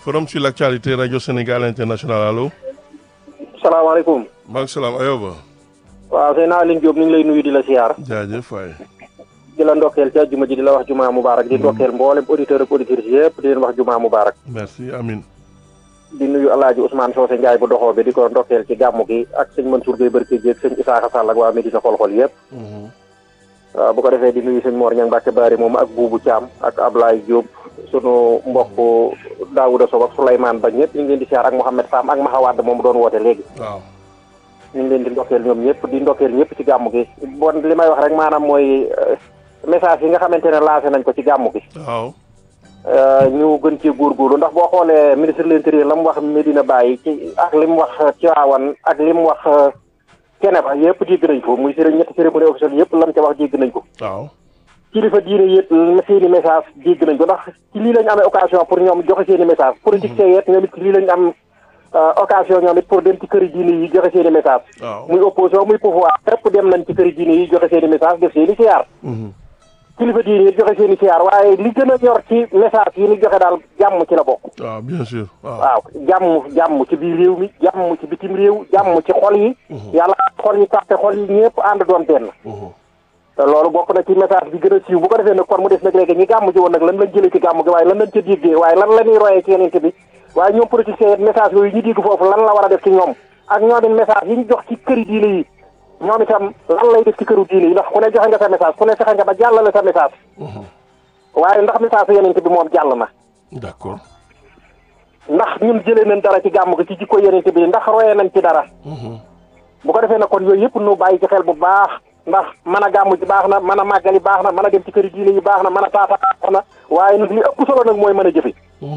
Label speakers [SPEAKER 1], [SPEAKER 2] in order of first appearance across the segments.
[SPEAKER 1] forum sur l'actualité rajo Sénégal international allo.
[SPEAKER 2] salaamaaleykum.
[SPEAKER 1] maaleykum salaam Ayoba.
[SPEAKER 2] waaw sëñ Aline Diop ñu ngi lay nuyu di la siyaar.
[SPEAKER 1] jaajëf waay.
[SPEAKER 2] di la ndokkeel ci àjjuma ji di la wax jumaa mubaarak di ndokkeel mboolem auditeur ak auditrices yëpp di leen wax jumaa mubaarak
[SPEAKER 1] merci amin
[SPEAKER 2] di nuyu alaaji Ousmane Socé Ndiaye bu doxoo bi di ko ndokkeel ci gàmmu gi ak sëñ Mansour Gueye Barke Dieg sëñ Isaaxa Sall ak waa Medina xol-xol yëpp waaw bu ko defee di nuyu sëñ Mor Ñang Mbàkke Bari moom ak Buubu Caam ak Ablaye Diop sunu mbokk Daouda Sow ak Souleymane Ba ñëpp ñu ngi leen di siyaar ak Mouhamed Sam ak Mahawaad moom doon woote léegi
[SPEAKER 1] waaw
[SPEAKER 2] ñu ngi leen di ndokkeel ñoom ñëpp di ndokkeel ñëpp ci gàmmu gi bon li may wax rek maanaam mooy message yi nga xamante ne lancé nañ ko ci gàmmu gi
[SPEAKER 1] waaw
[SPEAKER 2] ñu gën ci góorgóorlu ndax boo xoolee ministre de l'intérieur la mu wax Medina Baye ci ak li mu wax Tivaouane ak li mu wax Keneba yëpp dégg nañ ko muy sëriñ ñetti cérémonie officielle yëpp lam ca wax dégg nañ ko
[SPEAKER 1] waaw
[SPEAKER 2] kilifa diine yëpp seeni message dégg nañ ko ndax ci lii lañ amee occasion pour ñoom joxe seeni message politique yet ñoom it ci lii lañ am occasion ñoom it pour dem ci këri diine yi joxe seeni message
[SPEAKER 1] waaw
[SPEAKER 2] muy opposition muy pouvoir fépp dem nañ ci këri diine yi joxe seeni message def seeni siyaar kilifa diine yi joxe seeni siyaar waaye li gën a ñor ci message yi ni joxe daal jàmm ci la bokk
[SPEAKER 1] waaw bien sûr waaw
[SPEAKER 2] waaw jàmm jàmm ci biir réew mi jàmm ci bitim réew jàmm ci xol yi yàlla xol yi tàppe xol yi ñëpp ànd doon benn te loolu bokk na ci message bi gën a siiw bu ko defee nag kon mu des nag léegi ñi gàmm ji woon nag lan lañ jëlee ci gàmm gi waaye lan lañ ca déggee waaye lan la ñuy royee ci yenente bi waaye ñoom politiciens yi message yooyu ñu dégg foofu lan la war a def ci ñoom ak ñoom it message yi ñu jox ci këri diine yi ñoom itam lan lay def ci këru diine yi ndax ku ne joxe nga sa message ku ne fexe nga ba jàllale sa message waaye ndax message yenente bi moom jàll na
[SPEAKER 1] d'accord
[SPEAKER 2] ndax ñun jëlee nañ dara ci gàmm gi ci jikko yenente bi ndax royee nañ ci dara bu ko defee nag kon yooyu yëpp nu bàyyi ci xel bu baax ndax mën a gàmm ji baax na mën a màggali baax na mën a dem ci këri diine yi baax na mën a taata baax na waaye nag li ëpp solo nag mooy mën a jëfe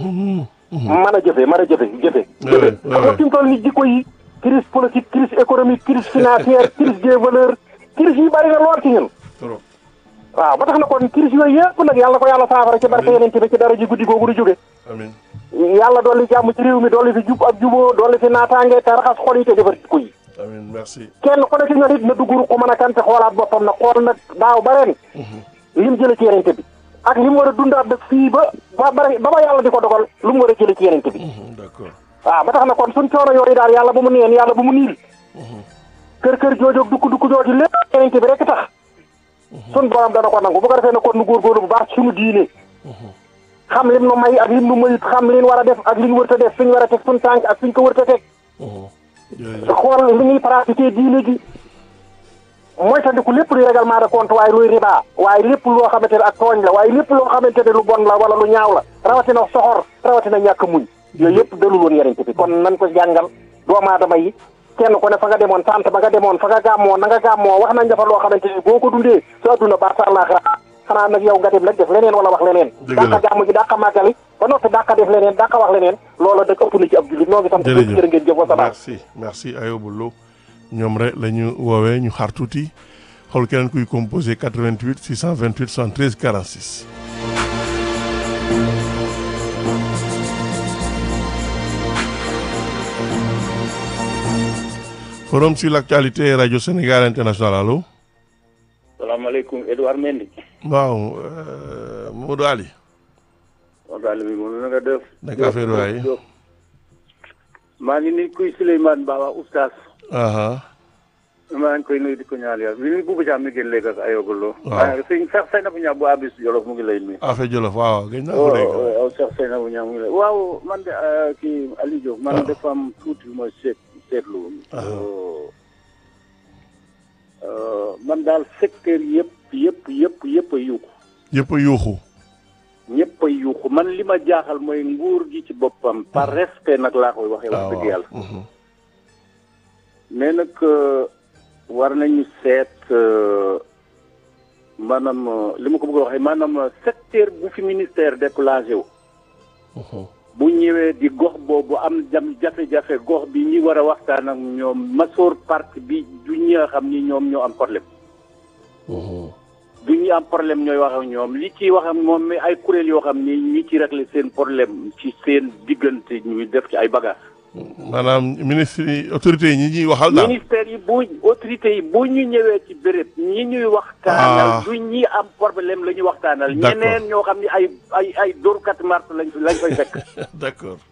[SPEAKER 2] mën a jëfe mën a jëfe jëfe jëfe xam nga fi mu toll ni jikko yi crise politique crise économique crise financière crise des valeurs crise yi bari na lool ci ñun
[SPEAKER 1] trop
[SPEAKER 2] waaw ba tax na kon crise yooyu yëpp nag yàlla ko yàlla saafara ci barke yeneen bi ci dara ji guddi googu du jóge
[SPEAKER 1] amin
[SPEAKER 2] yàlla dolli jàmm ci réew mi dolli fi jub ak juboo dolli fi naataange te raxas xol yi te defar jikko yi
[SPEAKER 1] amin merci
[SPEAKER 2] kenn ku ne ci ñoom it na dugg ruq mën a kante xoolaat boppam nag xool nag daaw ba ren lim jële ci yenente bi ak li mu war a dundaat nag fii ba ba bare ba ba yàlla di ko dogal lu mu war a jële ci yenente bi
[SPEAKER 1] d'accord
[SPEAKER 2] waaw ba tax na kon suñ coono yooyu daal yàlla ba mu neen yàlla ba mu niil kër kër joojoog dukk dukk jooju lépp yenente bi rek tax suñ borom dana ko nangu bu ko defee na kon nu góorgóorlu bu baax ci suñu diine xam lim nu may ak lim nu mayut xam liñ war a def ak liñ wërta def fiñ war a teg suñ tànk ak fiñ ko wërta teg
[SPEAKER 1] jërëjëf
[SPEAKER 2] xool li ñuy pratiquer diine gi mooy tandiku lépp luy règlement de compte waaye luy riba waaye lépp loo xamante ne ak tooñ la waaye lépp loo xamante ne lu bon la wala lu ñaaw la rawatina soxor rawatina ñàkk muñ yooyu yëpp dalul woon yenente bi kon nañ ko jàngal doomu aadama yi kenn ku ne fa nga demoon sant ba nga demoon fa nga gàmmoo na nga gàmmoo wax nañ dafa loo xamante ni boo ko dundee sa adduna ba sa àllaaxira xanaa nag yow nga dem nag def leneen wala wax leneen
[SPEAKER 1] Dëgg la
[SPEAKER 2] dàqa gàmm ji dàqa màggali ba noppi dàqa def leneen dàqa wax leneen loola dëgg ëpp na ci ab jullit noo ngi sant
[SPEAKER 1] jërëjëf
[SPEAKER 2] jërë ngeen jëf wa salaam
[SPEAKER 1] merci merci Ayoba Lo ñoom rek la ñu woowee ñu xaar tuuti xool keneen kuy composé 88 628 73 46. forum sur l'actualité rajo Sénégal international allo.
[SPEAKER 3] salaamaaleykum Edouard Mendy.
[SPEAKER 1] waaw euh, Modou Ali.
[SPEAKER 3] waxtaan bi moom na nga def.
[SPEAKER 1] naka affaire waay.
[SPEAKER 3] maa ngi nuyu kuy Souleymane Ba waa oustaz.
[SPEAKER 1] aha
[SPEAKER 3] maa ngi koy nuyu di ko ñaanal yàlla bi nuyu Bouba Thiam mi génn léegi ak Ayoba Lo.
[SPEAKER 1] Waaw.
[SPEAKER 3] waaw sëñ Cheikh Seynabou Niang bu Abis Jolof mu ngi lay nuyu.
[SPEAKER 1] affaire Jolof waaw gëj naa ko
[SPEAKER 3] waaw
[SPEAKER 1] dégg.
[SPEAKER 3] waaw Cheikh Seynabou Niang mu ngi lay waaw man de euh, kii Aliou Diop. man
[SPEAKER 1] waaw.
[SPEAKER 3] dafa am tuuti lu ma seet seetlu. Euh, man daal secteur yëpp yëpp yëpp yëpp a yuuxu.
[SPEAKER 1] yëpp a yuuxu.
[SPEAKER 3] ñëpp a yuuxu man li ma jaaxal mooy nguur gi ci boppam. par respect nag laa koy waxee. wax dëgg yàlla.
[SPEAKER 1] mhm.
[SPEAKER 3] mais nag euh, war nañu seet euh, maanaam euh, li ma ko bëgg a waxee maanaam euh, secteur bu fi ministère déclenché wu.
[SPEAKER 1] Mhm.
[SPEAKER 3] bu ñëwee di gox boobu am jam jafe-jafe gox bi ñi war a waxtaan ak ñoom masoor parti bi du ñi nga xam ni ñoom ñoo am problème.
[SPEAKER 1] Mhm.
[SPEAKER 3] du ñu am problème ñooy wax ak ñoom li ciy wax ak moom mais ay kuréel yoo xam ni ñi ci régler seen problème ci seen diggante ñu def ci ay bagages.
[SPEAKER 1] maanaam ministre yi autorités yi ñi ñuy waxal daal.
[SPEAKER 3] ministère yi bu autorités yi bu ñu ñëwee ci béréb ñi ñuy waxtaanal du ñi am problème la ñuy waxtaanal
[SPEAKER 1] D'accord.
[SPEAKER 3] ñeneen ñoo xam ni ay ay ay dóorkat mars lañ lañ fay fekk
[SPEAKER 1] d'accord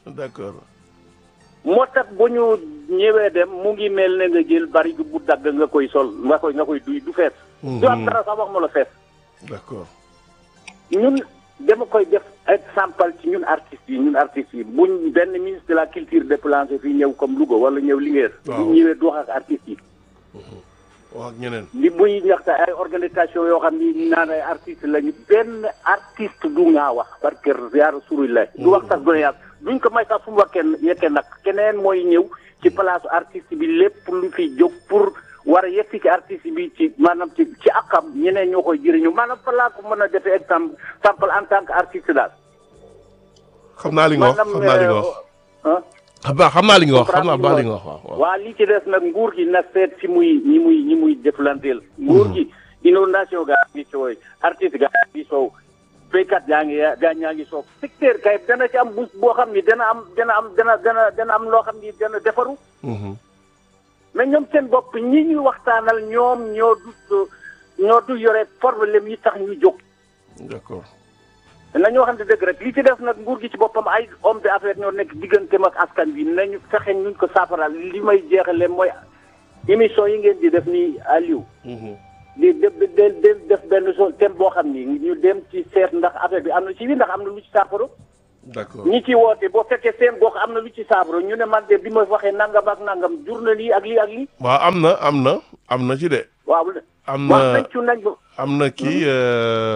[SPEAKER 1] d'accord
[SPEAKER 3] moo tax bu ñu ñëwee dem mu ngi mel ne nga jël bari bu dagg nga koy sol nga koy nga koy duy du fees. du am dara sax wax ma la fees.
[SPEAKER 1] d'accord
[SPEAKER 3] ñun dama koy def exemple ci ñun artistes yi ñun artistes yi buñ benn ministre de la culture déplacé fii ñëw comme Louga wala ñëw Linguère.
[SPEAKER 1] waaw
[SPEAKER 3] bu ñëwee du wax ak artistes yi.
[SPEAKER 1] wax ak ñeneen
[SPEAKER 3] li buy ñaxte ay organisation yoo xam ni naan ay artistes lañu benn artiste du ngaa wax parce que ziar suri la du wax sax gone yàlla duñ ko may sax fu mu wax kenn yekke nag keneen mooy ñëw ci place artiste bi lépp lu fi jóg pour war a yegsi ci artiste bi ci maanaam ci ci akam ñeneen ñoo koy jëriñu maanaam fa laa ko mën a defee exemple exemple en tant que artiste daal.
[SPEAKER 1] xam naa li nga wax xam naa li nga wax
[SPEAKER 3] ah.
[SPEAKER 1] xam naa xam naa li nga wax xam naa baax li nga wax waaw waaw
[SPEAKER 3] waa li ci des nag nguur gi na seet si muy ñi muy ñi muy jëflanteel nguur gi inondation gaa ngi sooy artiste gaa ngi soow béykat gaa ngi gaa ñaa ngi soow secteur kay dana ci am bus boo xam ni dana am dana am dana dana dana am loo xam ni dana defaru
[SPEAKER 1] Mhm.
[SPEAKER 3] mais ñoom seen bopp ñi ñuy waxtaanal ñoom ñoo du ñoo du yore problème yi tax ñu jóg
[SPEAKER 1] d'accord
[SPEAKER 3] nañu waxante dëgg rek li ci def nag nguur gi ci boppam ay homme d'affaires ñoo nekk digganteem ak askan bi nañu fexe nuñ ko saafaraal li may jeexale mooy émission yi ngeen di def nii Aliou
[SPEAKER 1] Mhm.
[SPEAKER 3] di def def def benn so thème boo xam ni ñu dem ci seet ndax affaire bi am na ci wi ndax am na lu ci saafara
[SPEAKER 1] d'accord
[SPEAKER 3] ñi ci woote boo fekkee seen gox am na lu ci saafara ñu ne man de bi ma waxee nangam ak nangam jur na lii ak lii ak lii
[SPEAKER 1] waaw am na am na am na ci de
[SPEAKER 3] waaw
[SPEAKER 1] am
[SPEAKER 3] waaw
[SPEAKER 1] na
[SPEAKER 3] nañ ci nañ ba
[SPEAKER 1] am na kii euh,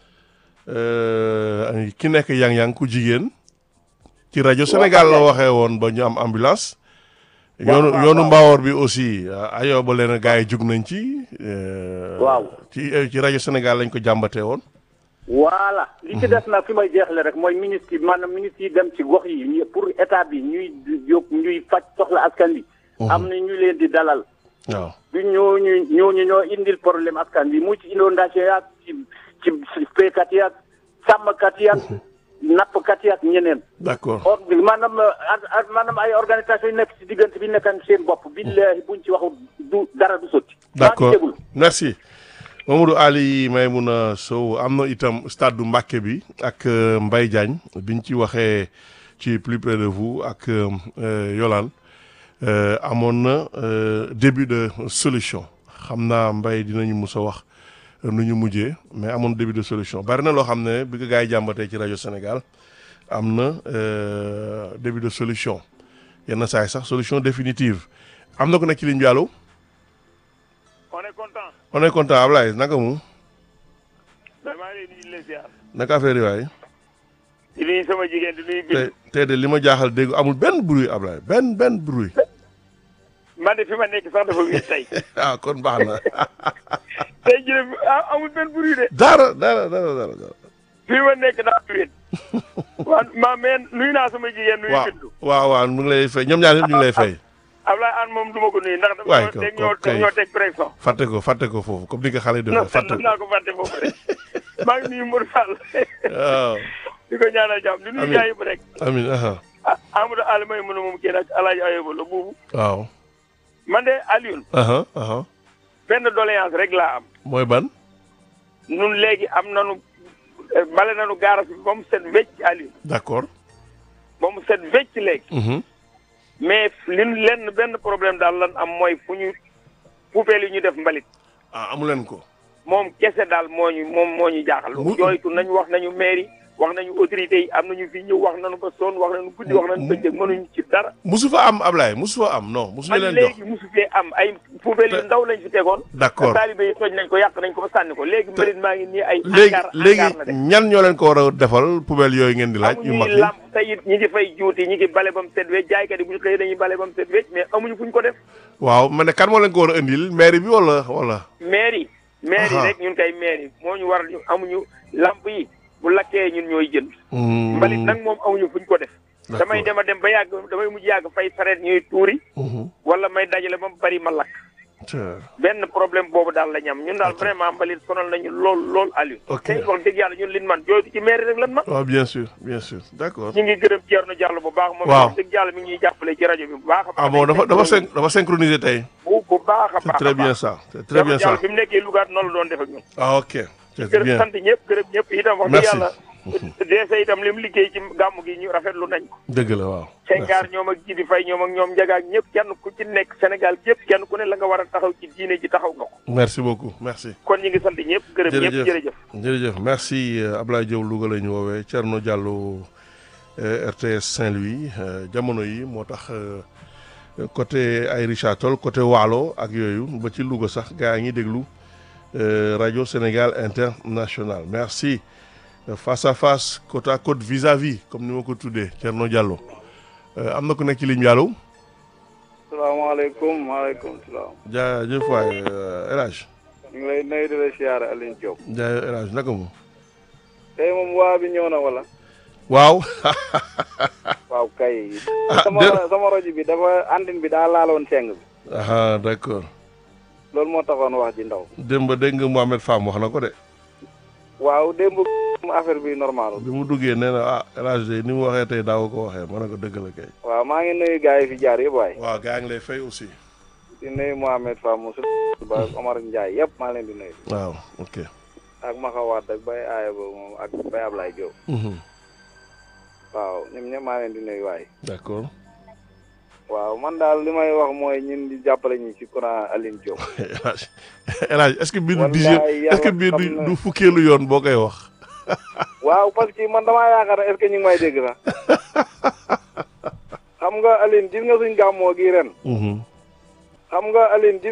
[SPEAKER 1] euh, ki nekk yang-yang ku jigéen ci rajo Sénégal la waxee woon ba ñu am ambulance yoonu
[SPEAKER 3] waaw,
[SPEAKER 1] yoonu
[SPEAKER 3] waaw.
[SPEAKER 1] mbaawoor bi aussi ayoo ba leen gars yi jug nañ ci euh,
[SPEAKER 3] Waaw.
[SPEAKER 1] ci ci rajo Sénégal lañ ko jàmbatee woon
[SPEAKER 3] voilà li ci des nag fi may jeexle rek mooy ministre yi maanaam ministre yi dem ci gox yi ñu pour état bi ñuy jóg ñuy faj soxla askan bi am na ñu leen di dalal
[SPEAKER 1] waaw
[SPEAKER 3] du ñooñu ñooñu ñoo indil problème askan bi mu ci inondation yaag ci ci béykat yaag sàmmkat yaag nappkat yaag ñeneen
[SPEAKER 1] d'accord
[SPEAKER 3] or maanaam ar- ar- maanaam ay organisation yi nekk ci diggante bi nekkan seen bopp billahi buñ ci waxu du dara du sotti
[SPEAKER 1] d'accord
[SPEAKER 3] maa ngi déglu.
[SPEAKER 1] merci Mamadou Ali Maymouna Sow am na itam stade du Mbacké bi ak euh, Mbaye Diagne biñ ci waxee ci plus près de vous ak euh, euh, Yolande euh, amoon na euh, début de solution xam naa Mbaye dinañu mus a wax euh, nu ñu mujjee mais amoon début de solution bari na loo xam ne bi ko gars yi jàmbatee ci rajo Sénégal am na euh, début de solution yenn saa yi sax solution définitive am na ko nekk ci ligne bi allo
[SPEAKER 4] on est content
[SPEAKER 1] on est content Ablaye naka mu
[SPEAKER 4] vraiment leen di la ziar
[SPEAKER 1] naka affaire yi waay
[SPEAKER 4] di nuyu sama jigéen di nuyu
[SPEAKER 1] te
[SPEAKER 4] bind
[SPEAKER 1] tey de li ma jaaxal dégg amul benn bruit Ablaye benn benn bruit
[SPEAKER 4] man de fi ma nekk sax dafa wéet tey
[SPEAKER 1] ah kon baax na
[SPEAKER 4] tey jii de ah amul benn bruit de
[SPEAKER 1] dara dara dara dara dara
[SPEAKER 4] fi ma nekk daa wéet waa ma mais nuyu naa sama jigéen nuyu
[SPEAKER 1] waaw
[SPEAKER 4] bindu
[SPEAKER 1] waaw waaw mu ngi lay fay ñoom ñaar ñëpp ñu ngi lay fay
[SPEAKER 4] Ablaye an moom du ma ko nuyu ndax
[SPEAKER 1] Waay,
[SPEAKER 4] dafa
[SPEAKER 1] ko-
[SPEAKER 4] teg
[SPEAKER 1] ko-
[SPEAKER 4] ñoo
[SPEAKER 1] kay.
[SPEAKER 4] ñoo teg pression
[SPEAKER 1] fàtte ko fàtte ko foofu comme ni ko xale yi
[SPEAKER 4] non
[SPEAKER 1] defee fàtte ko
[SPEAKER 4] naa ko fàtte foofu rek maa ngi nuyu Modou Fall
[SPEAKER 1] waaw
[SPEAKER 4] di ko ñaanal jàmm di nuyu
[SPEAKER 1] Amiin.
[SPEAKER 4] gars yëpp rek
[SPEAKER 1] amin aha
[SPEAKER 4] ah Amadou Aliou may mën a moom kii nag Alaaji Ayoba la buubu
[SPEAKER 1] waaw
[SPEAKER 4] man de Alioune
[SPEAKER 1] aha aha
[SPEAKER 4] benn doléance rek laa am
[SPEAKER 1] mooy ban
[SPEAKER 4] nun léegi am nanu eh, bale nanu gaaras bi ba mu set wecc Aliou
[SPEAKER 1] d'accord
[SPEAKER 4] ba mu set wecc léegi
[SPEAKER 1] mhm
[SPEAKER 4] mais li nu lenn benn problème daal lan am mooy fu ñu poubelle yi ñu def mbalit
[SPEAKER 1] ah amu leen ko
[SPEAKER 4] moom kese daal moo ñu moom moo ñu jaaxal
[SPEAKER 1] Mu-
[SPEAKER 4] jooytu nañu wax nañu mairie wax nañu autorités yi am nañu fi ñëw wax nañu ba sonn wax nañu guddi wax nañu bëccëg mënuñu ci dara
[SPEAKER 1] musu fa am Ablaye musu fa am non musu ñu
[SPEAKER 4] man
[SPEAKER 1] leen jox
[SPEAKER 4] léegi mosu fee am ay poubelle yu
[SPEAKER 1] Te-
[SPEAKER 4] ndaw lañ fi tegoon
[SPEAKER 1] d'accord
[SPEAKER 4] taalibe yi toj nañ ko yàq nañ ko ba sànni ko léegi mbalit maa ngi nii ay
[SPEAKER 1] léegi
[SPEAKER 4] angaar
[SPEAKER 1] léegi
[SPEAKER 4] angaar la de
[SPEAKER 1] ñan ñoo leen ko war a defal poubelle yooyu ngeen di laaj yu mag
[SPEAKER 4] amuñuy
[SPEAKER 1] yi
[SPEAKER 4] làmp tey it ñi ngi fay juuti ñi ngi bale ba mu set wecc jaaykat yi bu ñu xëyee dañuy bale ba mu set wecc mais amuñu fu ñu ko def
[SPEAKER 1] waaw ma ne kan moo leen ko war a indil mairie bi wala wala
[SPEAKER 4] mairie mairie
[SPEAKER 1] Aha.
[SPEAKER 4] rek ñun kay mairie moo ñu war ñu amuñu lamp yi bu lakkee ñun ñooy jënd
[SPEAKER 1] Hmm,
[SPEAKER 4] mbalit nag moom amuñu fuñ ko def
[SPEAKER 1] d'accord.
[SPEAKER 4] damay dem a dem ba yàgg damay mujj yàgg fay sareet ñuy tuuri
[SPEAKER 1] Mhm.
[SPEAKER 4] wala may dajale ba mu bari ma lakk
[SPEAKER 1] Tiens.
[SPEAKER 4] benn problème boobu daal la ñam ñun daal vraiment mbalit sonal nañu lool lool Aliou
[SPEAKER 1] Ok.
[SPEAKER 4] tey wax dëgg yàlla ñun lin man jooytu ci mairie rek lan man
[SPEAKER 1] waaw bien sûr bien sûr d'accord
[SPEAKER 4] ñu ngi gërëm Thierno Diallo bu baax moom
[SPEAKER 1] Waaw.
[SPEAKER 4] wax dëgg yàlla mi ngi ñuy jàppale ci rajo bi bu baax a baax
[SPEAKER 1] ah bon dafa dafa syn dafa synchronisé tey
[SPEAKER 4] bu bu baax a
[SPEAKER 1] c'est
[SPEAKER 4] baax
[SPEAKER 1] très
[SPEAKER 4] a
[SPEAKER 1] bien
[SPEAKER 4] baax
[SPEAKER 1] ça c'est très bien
[SPEAKER 4] Thierno
[SPEAKER 1] ça
[SPEAKER 4] Diallo bi mu nekkee Louga noonu la doon def ak ñun
[SPEAKER 1] ah ok c'est
[SPEAKER 4] gërëm
[SPEAKER 1] bien
[SPEAKER 4] sant ñëpp gërëm ñëpp itam wax dëgg
[SPEAKER 1] merci
[SPEAKER 4] yàlla deese itam li mu liggéey ci gàmm gi ñu rafetlu nañ ko
[SPEAKER 1] dëgg la waaw.
[SPEAKER 4] Senghar ñoom ak Jidi Fay ñoom ak ñoom njagaak ñëpp kenn ku ci nekk Sénégal gépp kenn ku ne la nga war a taxaw ci diine ji taxaw nga ko
[SPEAKER 1] merci beaucoup merci.
[SPEAKER 4] kon ñu ngi sant ñëpp gërëm ñëpp
[SPEAKER 1] Jërëjëf.
[SPEAKER 4] jërëjëf
[SPEAKER 1] jërëjëf merci euh, Ablaye Diop Louga la ñu woowee Thierno Diallo euh, RTS Saint-Louis euh, jamono yi moo tax euh, côté ay Richard Toll côté Waalo ak yooyu ba ci Louga sax gaa yi ngi déglu euh, rajo Sénégal International merci Euh, face à face côte à côte vis-à-vis comme ni ma ko tuddee Thierno Diallo Euh, am na ku nekk ci ligne bi allo
[SPEAKER 5] salaamaaleykum maaleykum salaam
[SPEAKER 1] jaajëf waay euh, El Hadj
[SPEAKER 5] ñu ngi lay nuyu di la siyaare Alioune Diop
[SPEAKER 1] jaajëf El Hadj naka mu
[SPEAKER 5] tey moom waa bi ñëw na wala
[SPEAKER 1] waaw
[SPEAKER 5] waaw kay
[SPEAKER 1] Ah,
[SPEAKER 5] sama
[SPEAKER 1] déet.
[SPEAKER 5] sama rajo bi dafa andin bi daa laaloon seng bi
[SPEAKER 1] ah d'accord
[SPEAKER 5] loolu moo taxoon wax ji ndaw
[SPEAKER 1] démb dégg nga Mohamed Fam wax na ko de
[SPEAKER 5] waaw démb affaire bi normal
[SPEAKER 1] bi mu duggee nee na ah El Hadj de ni mu waxee tey daaw ko waxee ma ne ko dëgg la kay.
[SPEAKER 5] waaw maa ngi nuyu gars yi fi jaar yëpp waay
[SPEAKER 1] waaw gaa ngi lay fay aussi.
[SPEAKER 5] di nuyu Mohamed Fall Moussa ba Omar Ndiaye yëpp maa leen di nuyu
[SPEAKER 1] waaw ok.
[SPEAKER 5] ak Maxawaat ak Baye Aaya ba moom ak Baye Ablaye Diop
[SPEAKER 1] Mhm.
[SPEAKER 5] waaw ñoom ñëpp maa leen di nuyu waay
[SPEAKER 1] d'accord
[SPEAKER 5] waaw man daal li may wax mooy ñun di jàppale ñu ci courant Alioune Diop
[SPEAKER 1] El Hadj El Hadj est-ce que bii du dixième
[SPEAKER 5] Wallaay
[SPEAKER 1] est-ce que
[SPEAKER 5] yàlla
[SPEAKER 1] bii du
[SPEAKER 5] xam na.
[SPEAKER 1] du fukkeelu yoon boo koy wax.
[SPEAKER 5] waaw parce que man damaa yaakaar ne est-ce que ñu ngi may dégg sax xam nga Aline gis nga suñ gàmmoo gi ren
[SPEAKER 1] Mhm.
[SPEAKER 5] xam nga Aline gis